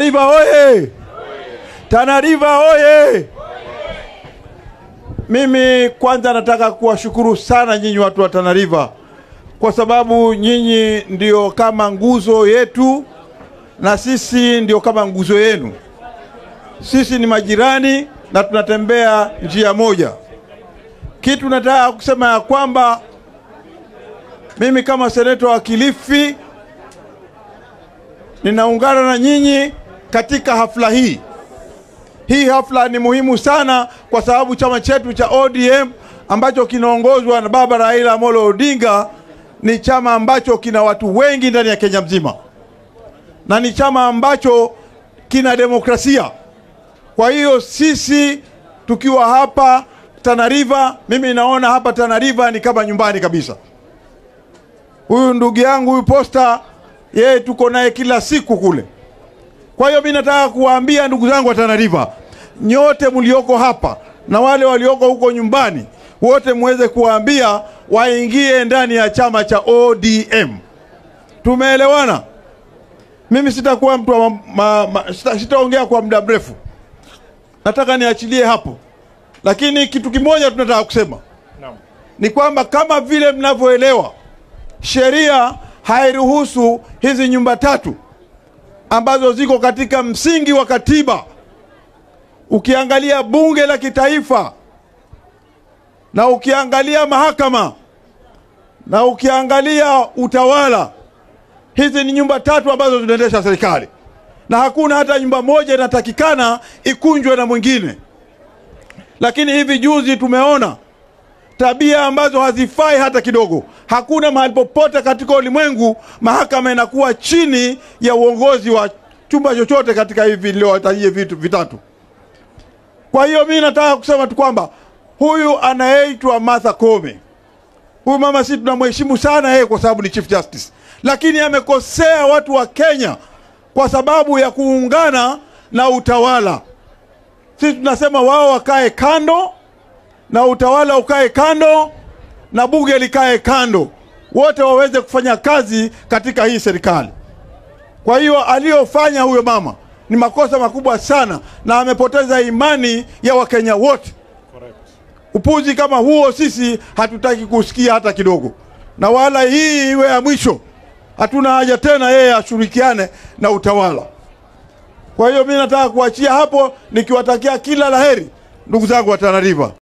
River oye! Tana River oye! Mimi kwanza nataka kuwashukuru sana nyinyi watu wa Tana River kwa sababu nyinyi ndio kama nguzo yetu na sisi ndio kama nguzo yenu. Sisi ni majirani na tunatembea njia moja. Kitu nataka kusema ya kwamba mimi kama seneta wa Kilifi ninaungana na nyinyi katika hafla hii. Hii hafla ni muhimu sana kwa sababu chama chetu cha ODM ambacho kinaongozwa na baba Raila Amolo Odinga ni chama ambacho kina watu wengi ndani ya Kenya mzima na ni chama ambacho kina demokrasia. Kwa hiyo sisi tukiwa hapa Tana River, mimi naona hapa Tana River ni kama nyumbani kabisa. Huyu ndugu yangu huyu Posta, yeye tuko naye kila siku kule. Kwa hiyo mimi nataka kuwaambia ndugu zangu wa Tana River, nyote mlioko hapa na wale walioko huko nyumbani, wote muweze kuwaambia waingie ndani ya chama cha ODM. Tumeelewana? Mimi sitakuwa mtu wa ma, ma, ma, sita, sitaongea kwa muda mrefu, nataka niachilie hapo, lakini kitu kimoja tunataka kusema Naam. ni kwamba kama vile mnavyoelewa, sheria hairuhusu hizi nyumba tatu ambazo ziko katika msingi wa katiba. Ukiangalia bunge la kitaifa na ukiangalia mahakama na ukiangalia utawala, hizi ni nyumba tatu ambazo zinaendesha serikali, na hakuna hata nyumba moja inatakikana ikunjwe na mwingine. Lakini hivi juzi tumeona tabia ambazo hazifai hata kidogo. Hakuna mahali popote katika ulimwengu mahakama inakuwa chini ya uongozi wa chumba chochote katika hivi niliowatajia vitu vitatu. Kwa hiyo mimi nataka kusema tu kwamba huyu anayeitwa Martha Koome, huyu mama si tunamheshimu sana yeye kwa sababu ni Chief Justice, lakini amekosea watu wa Kenya kwa sababu ya kuungana na utawala. Sisi tunasema wao wakae kando na utawala ukae kando na bunge likae kando, wote waweze kufanya kazi katika hii serikali. Kwa hiyo aliyofanya huyo mama ni makosa makubwa sana, na amepoteza imani ya Wakenya wote. Correct. Upuzi kama huo sisi hatutaki kusikia hata kidogo, na wala hii iwe ya mwisho. Hatuna haja tena yeye ashirikiane na utawala. Kwa hiyo mimi nataka kuachia hapo nikiwatakia kila laheri ndugu zangu wa Tana River.